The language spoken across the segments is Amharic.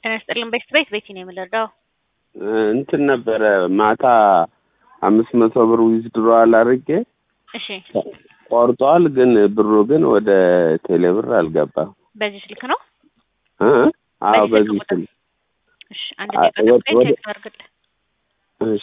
ጤና ይስጥልን ቤት ቤት ቤቲ ነው የምንረዳው። እንትን ነበረ ማታ አምስት መቶ ብር ዊዝድሮዋል አድርጌ እሺ ቆርጧል፣ ግን ብሩ ግን ወደ ቴሌብር አልገባም። በዚህ ስልክ ነው? እ? አዎ በዚህ በዚህ ስልክ ቁጥር? ስል እሺ አንድ አ- ደቂቃ ወደ- ጠብቀኝ ወደ- ቼክ ላድርግልህ። እሺ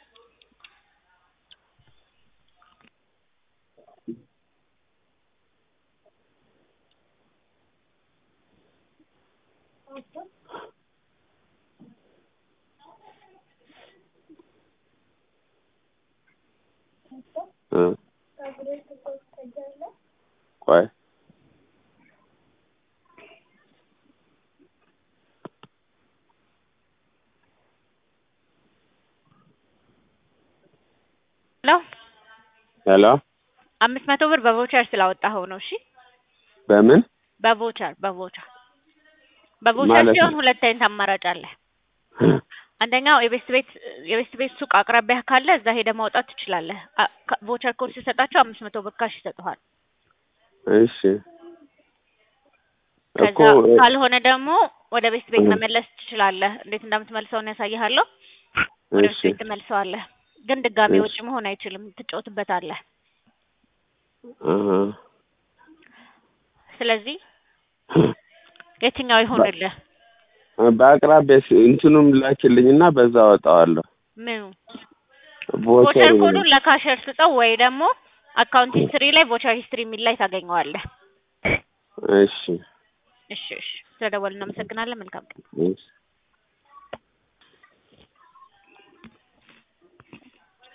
እ ቆይ ሄሎ ሄሎ አምስት መቶ ብር በቮቸር ስላወጣኸው ነው። እሺ በምን በቮቸር በቮቸር በቮቸር ማለት ሲሆን ነው? ሁለት አይነት አማራጭ አለ። አንደኛው የቤስት ቤት የቤስት ቤት ሱቅ አቅራቢያ ካለ እዛ ሄደህ ማውጣት ትችላለህ። አ- ካ- ቮቸር ኮድ ሲሰጣቸው አምስት መቶ ብር ካሽ ይሰጡሃል። እሺ እኮ ከዛ ካልሆነ ደግሞ ወደ ቤስት ቤት እህ። መመለስ ትችላለህ። እንዴት እንደምትመልሰው ነው ያሳይሃለሁ። ወደ ቤስት እሺ ቤት ትመልሰዋለህ። ግን ድጋሚ እሺ። ውጭ መሆን አይችልም። ትጫወትበታለህ። እህ። ስለዚህ የትኛው ይሆንልህ? በአቅራቢያ ስ- እንትኑም ላኪልኝና በዛ አወጣዋለሁ። ምኑ ቮቸር ቮቸር ኮዱን ለካሸር ስጠው ወይ ደግሞ አካውንት ሂስትሪ ላይ ቮቸር ሂስትሪ የሚል ላይ ታገኘዋለህ። እሺ እሺ እሺ። ስለደወልን እናመሰግናለን። መልካም ቀን። እሺ